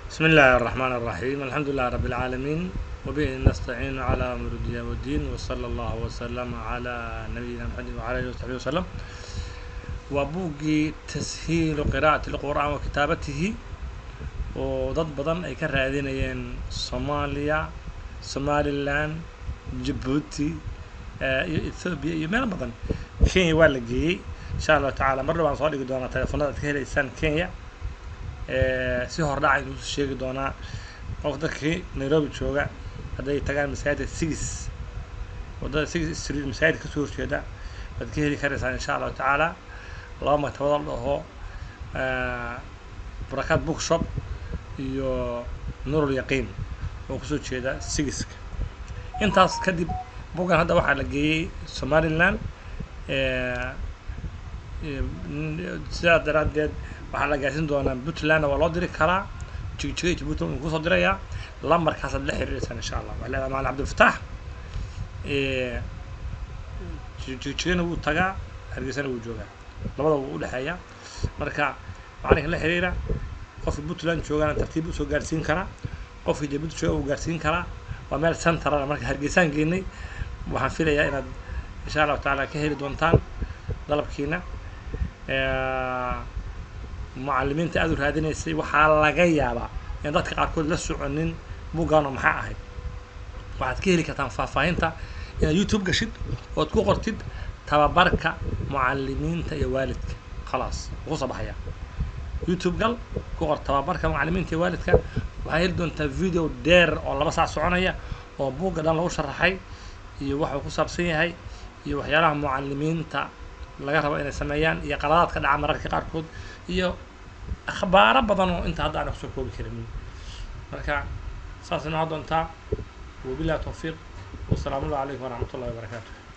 بسم الله الرحمن الرحيم الحمد لله رب العالمين وبه نستعين على أمر الدنيا والدين وصلى الله وسلم على نبينا محمد وعلى آله وصحبه وسلم وبوغي تسهيل قراءة القرآن وكتابته ودad badan ay ka raadinayeen Soomaaliya Somaliland Djibouti iyo Ethiopia iyo meel badan Kenya waa la geeyey insha Allah tacaala mar dhawaan soo dhigi doonaa telefoonada aad ka helaysaan Kenya si hordhac aynu sheegi doonaa qof dadkii Nairobi jooga hadday tagaan masaajidda six wadada six street masaajidka kasoo horjeeda waad ka heli karaysaan insha allahu tacaala laba maktabado la dhaho barakaad bookshop iyo nurul yaqiin oo kusoo jeeda sigiska intaas kadib buggan hadda waxaa la geeyey somaliland sidaas daraaddeed waxaa la gaarsiin doonaa puntlandna waa loo diri karaa jigjiga iyo puntland wuu kusoo dirayaa lambarkaasaad la xiriireysaan insha allah waxaa leedahay macalin cabdilfataax jigjigana wuu tagaa hargeysana wuu joogaa labada wuu udhexeeyaa marka macalinka la xiriira qofka puntland joogana tartiib usoo gaarsiin karaa qofka jabuuti jooga wuu gaarsiin karaa waa meel centrala marka hargeysaan geynay waxaan filayaa inaad insha allahu tacaala ka heli doontaan dalabkiina mucalimiinta aad u raadinaysay waxaa laga yaabaa in dadka qaarkood la soconin buggaano maxaa ahayd waxaad ka heli kartaan faahfaahinta inaad youtube gashid ood ku qortid tababarka mucalimiinta iyo waalidka khalaas wuu kusoo baxaya youtube gal ku qor tababarka mucalimiinta iyo waalidka waxaad heli doontaa video dheer oo laba saac soconaya oo bugga dhan lagu sharaxay iyo waxa uu ku saabsan yahay iyo waxyaalaha mucalimiinta laga rabo inay sameeyaan iyo qaladaadka dhaca mararka qaarkood iyo akhbaaro badan oo inta hadda aan kusoo koobi karin marka saas inoo doontaa wabillahi tawfiiq wasalaamu allahu calaykum waraxmat ullahi wabarakaatu